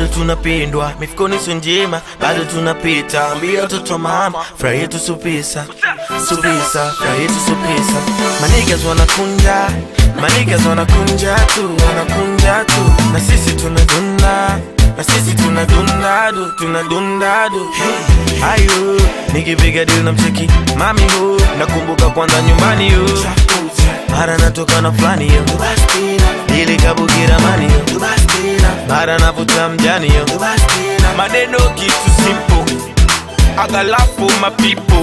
tunapendwa mifukoni sio njema bado tunapita ambia watoto mama furaha yetu supisa supisa furaha yetu supisa manigas wanakunja manigas wanakunja tu wanakunja tu na sisi tunadunda na sisi tunadundadu tunadundadu hey. ayo nikipiga dili na mcheki mami hu nakumbuka kwanza nyumbani hu mara natoka na fulani yo ili kabukira mani yo mara navuta mjani yo maneno kitu simple agalafu mapipo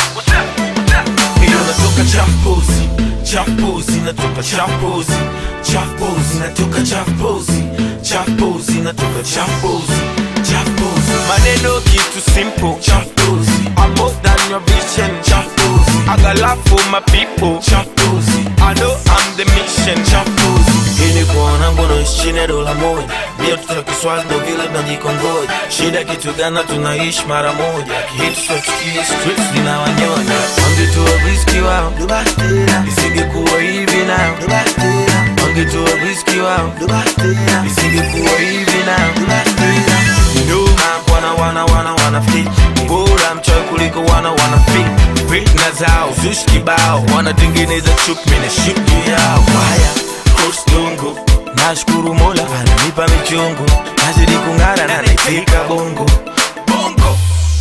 hiyo natoka champozi champozi natoka champozi champozi natoka champozi champozi natoka champozi champozi maneno kitu simple champozi I'm more than your vision champozi agalafu mapipo champozi I know I'm the mission champozi ili kuona ngono chini ya dola moja ndio tuta kiswazi ndo vile tunajikongoja shida kitu gana tunaishi mara moja kihitu sotukie streets zinawanyonya wangetoa riski wao isingekuwa hivi nao wangetoa riski wao isingekuwa hivi nao nyuma wana wana wana wana fit bora mchoyo kuliko wana wana fit fitna zao zushi kibao wanatengeneza chuki mimi na shughuli yao haya kostungu nashukuru mola ananipa michungu nazidi kung'ara na naifika bongo bongo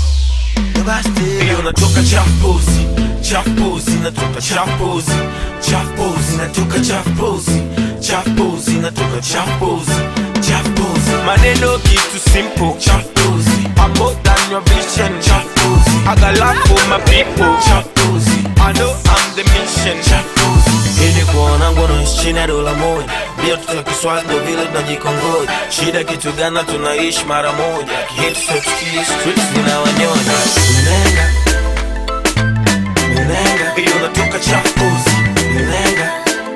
hiyo natoka champozi champozi natoka champozi champozi natoka champozi champozi natoka champozi champozi maneno kitu simple champozi I'm more than your vision champozi agalafu mapipo champozi I know I'm the mission champozi ili kuona ngono chini ya dola moja ndio tutakiswazi ndo vile tunajikongoja shida kitu gana tunaishi mara moja kihitu sotukie streets zinawanyonya nenga nenga hiyo natoka champozi nenga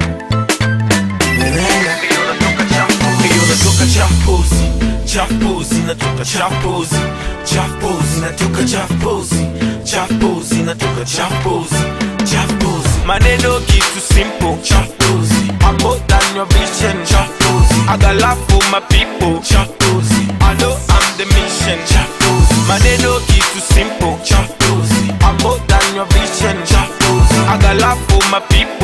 nenga hiyo natoka champozi hiyo natoka champozi champozi natoka champozi champozi natoka champozi champozi natoka champozi champozi maneno kitu simple champozi I'm more than your vision champozi agalafu mapipo champozi I know I'm the mission champozi maneno kitu simple champozi I'm more than your vision champozi agalafu mapipo